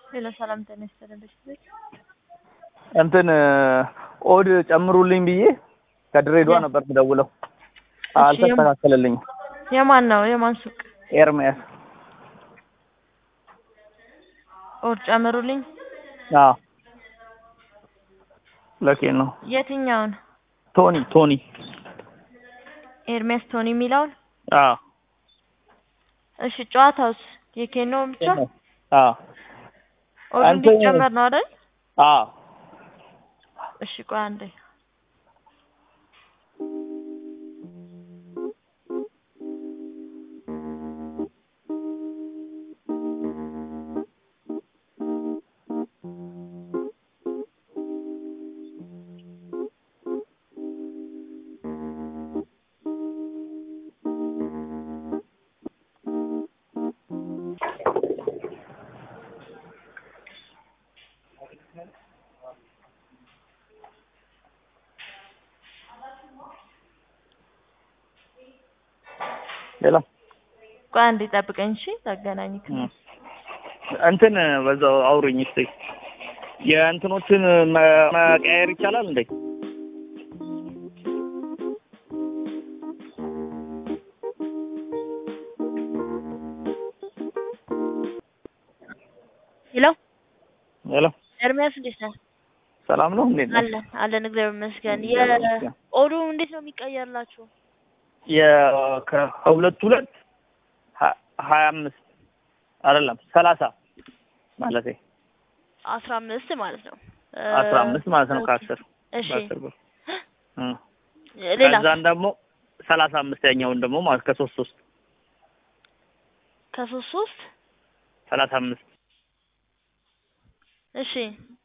ሌላ ሰላም ጤና ይስጥልኝ። እንትን ኦድ ጨምሩልኝ ብዬ ከድሬዳዋ ያ- ነበር የምደውለው እሺ፣ አልተስተካከለልኝም። የማን ነው? የማን ሱቅ? ኤርሚያስ ኦድ ጨምሩልኝ። አዎ ለኬን ነው የትኛውን? ቶኒ ቶኒ ኤርሚያስ ቶኒ የሚለውን? አዎ እሺ፣ ጨዋታውስ የኬኖ ብቻ? አዎ ኦዱ አንተ- እንዲጨመር ነው አይደል? አዎ እሺ፣ ቆይ አንዴ ሌላ ቆይ አንዴ ጠብቀኝ። እሺ፣ ታገናኝ እም። እንትን በዛው አውሩኝ እስኪ የእንትኖችን መ- መቀያየር ይቻላል እንዴ? ሄሎ፣ ሄሎ ኤርሚያስ እንዴት ነህ? ሰላም ነው እንዴት ነው? አለን አለን፣ እግዚአብሔር ይመስገን። እግዚአብሔር ይመስገን። የኦዱ እንዴት ነው የሚቀየርላችሁ? የ- ከሁለት ሁለት ሀ- ሀያ አምስት አይደለም ሰላሳ ማለቴ አስራ አምስት ማለት ነው። አስራ አምስት ማለት ነው ከአስር እሺ፣ በአስር ብር እም። ሌላ ከዛን ደግሞ ሰላሳ አምስተኛውን ደግሞ ማለት ከሶስት ሶስት ከሶስት ሶስት ሰላሳ አምስት እሺ